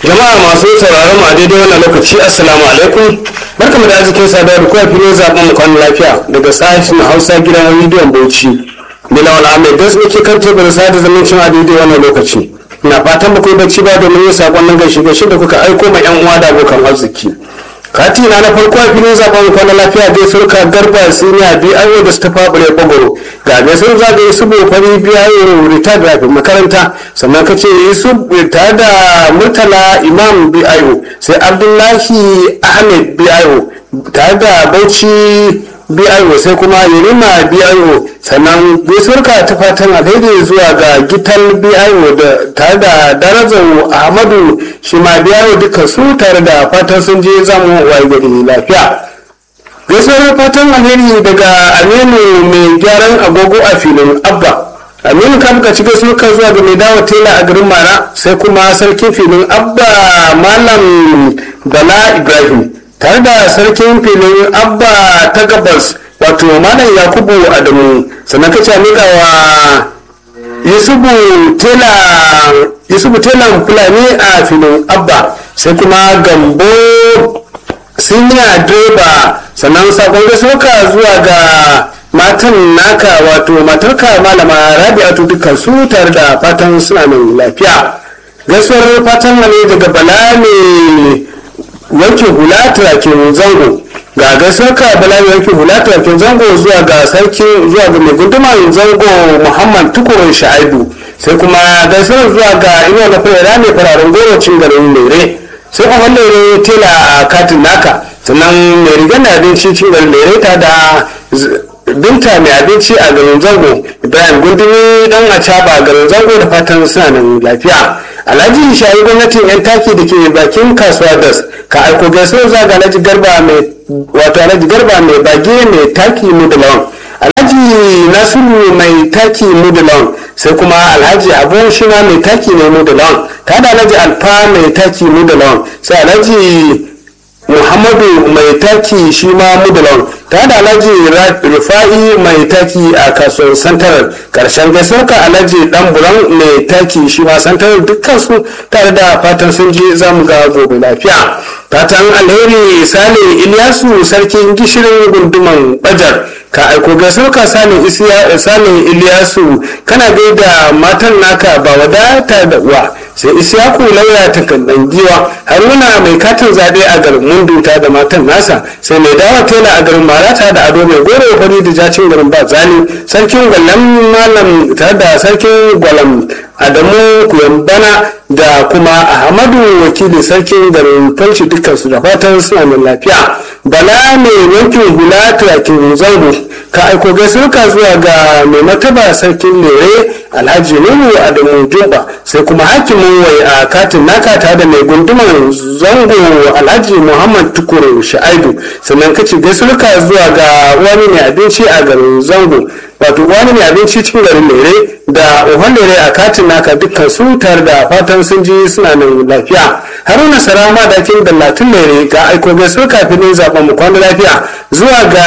jama'a masu sauraron mu a daidai wannan lokaci assalamu alaikum barkamu da arzikin saduwa da kuma filin zaben mu kwanan lafiya daga sashen hausa gidan rediyon bauchi bilawal ahmed gas muke kan teburin sada zumuncin a daidai wannan lokaci na fatan ba ku yi bacci ba domin yin sakonnin gaishe gaishe da kuka aiko ma yan uwa da abokan arziki kati na na farko a filin zaben kwanan lafiya dai surka garba siniya biyu da su tafa bure bagoro ga gaisuwar zagaye su fari biyu rita da makaranta sannan ka ce su tare da murtala imam biyu sai abdullahi ahmed biyu tare da bauchi biyu sai kuma yerima biyu sannan gaisuwarka ta fatan alheri zuwa ga gital biyu da tare da darajar ahmadu shi ma biyu duka su tare da fatan sun je zamu waye gari lafiya gaisuwar fatan alheri daga aminu mai gyaran agogo a filin abba aminu ka buka ci gaisuwar ka zuwa ga mai dawo tela a garin mara sai kuma sarkin filin abba malam bala ibrahim tare da sarkin filin abba ta gabas wato malam yakubu adamu sannan ka ce miƙa wa yusufu telan fulani a filin abba sai kuma gambo siniya direba sannan sakon gaisuwa zuwa ga matan naka wato matarka malama rabi'atu dukkan su tare da fatan suna nan lafiya gaisuwar fatan ne daga bala ne wanke hula turakin zango ga gaisuwar ka bala ne wanke hula turakin zango zuwa ga sarki zuwa ga mai gunduman zango muhammad tukurin sha'aibu sai kuma gaisuwar zuwa ga inuwa na fara ne fararen goro cin garin lere sai kuma lere tela a katin naka sannan mai rigar na abinci cin garin lere ta da binta mai abinci a garin zango ibrahim gundumi dan a caba garin zango da fatan suna nan lafiya alhaji shayi gwamnatin yan taki da ke bakin kasuwa das ka aiko gaisuwar za ga alhaji garba mai wato alhaji garba mai bage mai taki mu da lawan alhaji nasiru mai taki mu da lawan sai kuma alhaji abu shi ma mai taki ne mu da lawan ta da alhaji alfa mai taki mu da lawan sai alhaji muhammadu mai taki shi ma mudalon ta da alhaji rufa'i mai taki a kasuwar santarar karshen gaisuwarka alhaji dan buran mai taki shi ma santarar dukkan su tare da fatan sun je za mu ga gobe lafiya fatan alheri sale iliyasu sarkin gishirin gunduman bajar ka aiko gaisuwarka sale iliyasu kana gaida matan naka ba wadata da uwa sai isyaku lauya ta kandan giwa haruna mai katin zaɓe a garin munduta da matan nasa sai mai dawa tela a garin marata da ado mai gore fari da jacin garin ba zali sarkin gwalam malam tare da sarkin gwalam adamu kuyambana da kuma ahmadu wakili sarkin garin falci dukkansu da fatan suna mai lafiya bala mai yankin hula turakin zango ka aiko gaisuwa zuwa ga mai mataba sarkin lere alhaji nuhu adamu jumba sai kuma hakimin wai a katin naka tare da mai gunduman zango alhaji muhammad tukuru sha'aibu sannan kace gaisuwa zuwa ga wani mai abinci a garin zango wato wani mai abinci cikin garin lere da ohon lere a katin naka dukkan su tare da fatan sun ji suna nan lafiya haruna sarama da kin dallatin lere ga aiko gaisuwa kafin zaben mu kwana lafiya zuwa ga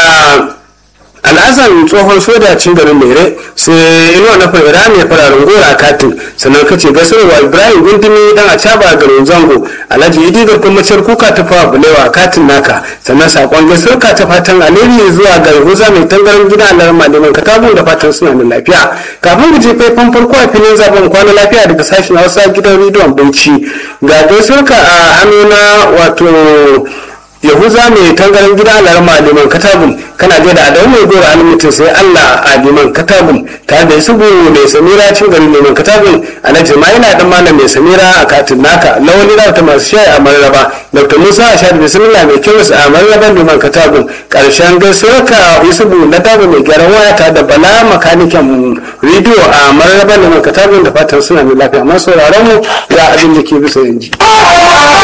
al'azan tsohon soja cin garin mere sai inuwa na fara mai fararen gora a katin sannan ka ce gasarwa ibrahim gundumi dan a caba garin zango alhaji idi garkon macer kuka ta fawa bulewa a katin naka sannan sakon gasarka ta fatan alheri zuwa ga yahuza mai tangaran gida alar malaman katabu da fatan suna da lafiya kafin mu je faifan farko a filin zaben kwana lafiya daga sashen hausa gidan rediyon bauchi ga gasarka a hannuna wato yahuza mai tangaran gida alarma liman katabun kana gaida adamu mai gora alimutin sai allah a liman katabun tare da isubu mai samira cin garin liman katabun alhaji ma yana dan malam mai samira a katin naka lawali da ta masu shayi a mararaba dr musa a shaɗi bismillah mai kyau a mararaban liman katabun karshen gaisuwarka isubu na daba mai gyaran waya tare da bala makanikin rediyo a mararaban liman katabun da fatan suna mai lafiya amma sauraron mu ga abin da ke bisa yanji.